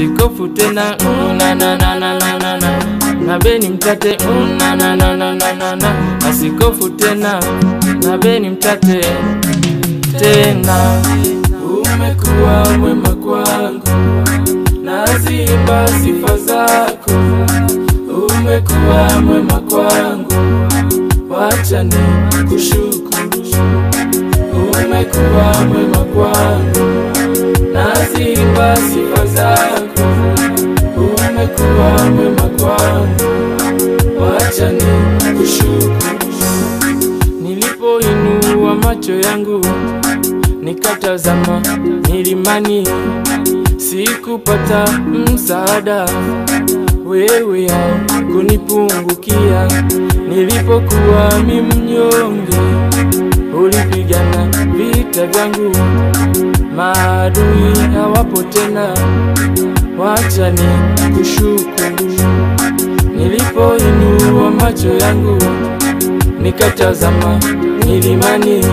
asikofu tena mm, na na na na na na na na beni mtate mm, na na na na na na na asikofu tena na beni mtate tena umekuwa mwema kwangu nazimba sifa zako umekuwa mwema kwangu wacha ni kushukuru umekuwa mwema kwangu nazimba sifa zako umekuwa mwema kwangu wacha ni kushukuru nilipoinua macho yangu nikatazama milimani sikupata msaada wewe kunipungukia nilipokuwa mi mnyonge ulipigana vita vyangu maadui hawapo tena wacha ni kushukuru nilipoinua macho yangu nikatazama milimani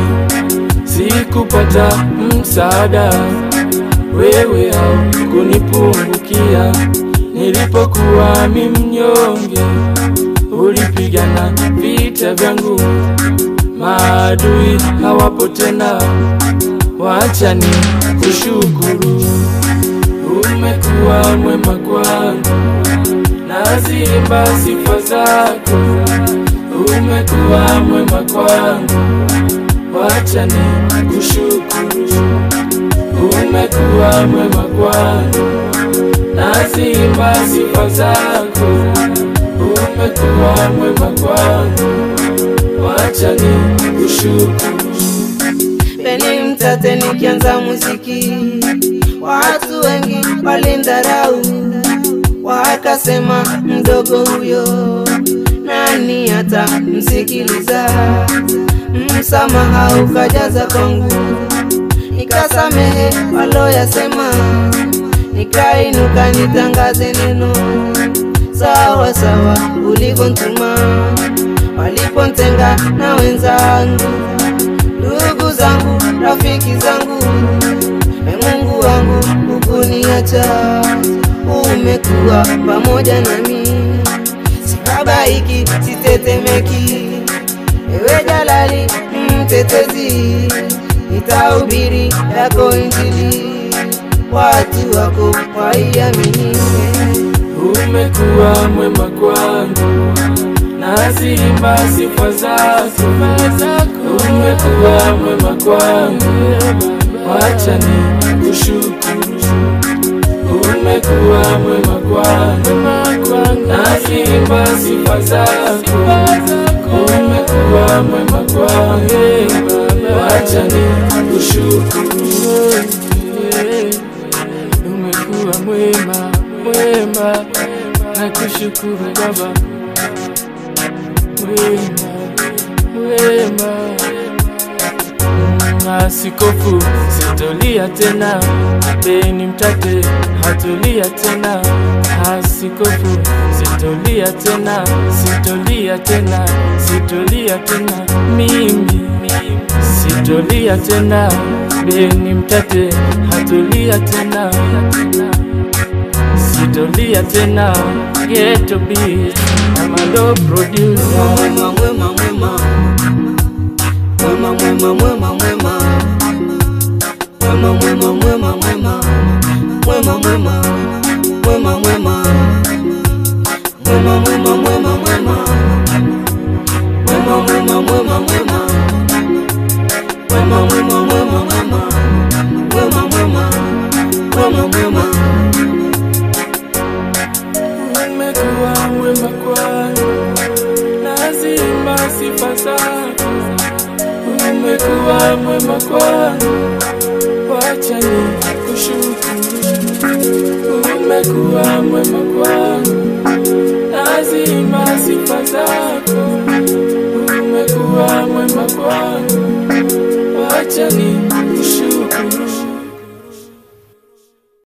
sikupata msaada wewe au kunipungukia nilipokuwa mi mnyonge ulipigana vita vyangu maadui hawapo tena wacha ni kushukuru umekuwa mwema kwangu nazimba sifa zako umekuwa mwema kwangu wacha ni kushukuru umekuwa mwema kwangu nazimba sifa zako umekuwa mwema kwangu wacha ni kushukuru Peni mtate nikianza muziki, watu wengi walindarau, wakasema mdogo huyo nani hata msikiliza. Msamaha ukajaza kwangu, nikasamehe waloyasema, nikainuka nitangaze neno sawa sawa ulivyontuma, walipontenga na wenzangu ndugu zangu, rafiki zangu, e Mungu wangu, hukuniacha, umekuwa pamoja nami, sibabaiki, sitetemeki, ewe Jalali mtetezi, nitahubiri yako Injili, watu wako waiamini. umekuwa mwema kwangu nazimba sifa zako umekuwa mwema kwangu wacha ni kushukuru umekuwa mwema kwangu nazimba sifa zako umekuwa mwema kwangu wacha ni kushukuru umekuwa mwema mwema na kushukuru baba mwema mwema Mm, asikofu sitolia tena beni mtate hatulia tena asikofu sitolia tena sitolia tena sitolia tena mimi sitolia tena beni mtate hatulia tena sitolia tena geto beat amado producer Mwema, mwema, mwema. Mwema, mwema, mwema, mwema. Mwema, mwema, mwema, mwema. Mwema, mwema. Mwema, mwema. Mwema, mwema, mwema, mwema. Mwema, mwema, mwema, mwema. Mwema, mwema, mwema, mwema. Mwema, mwema. Mwema, mwema. umekuwa mwema kwangu, nazimba sifa zako. Umekuwa mwema kwangu, wacha ni kushukuru. Umekuwa mwema kwangu, nazimba sifa zako. Umekuwa mwema kwangu, wacha ni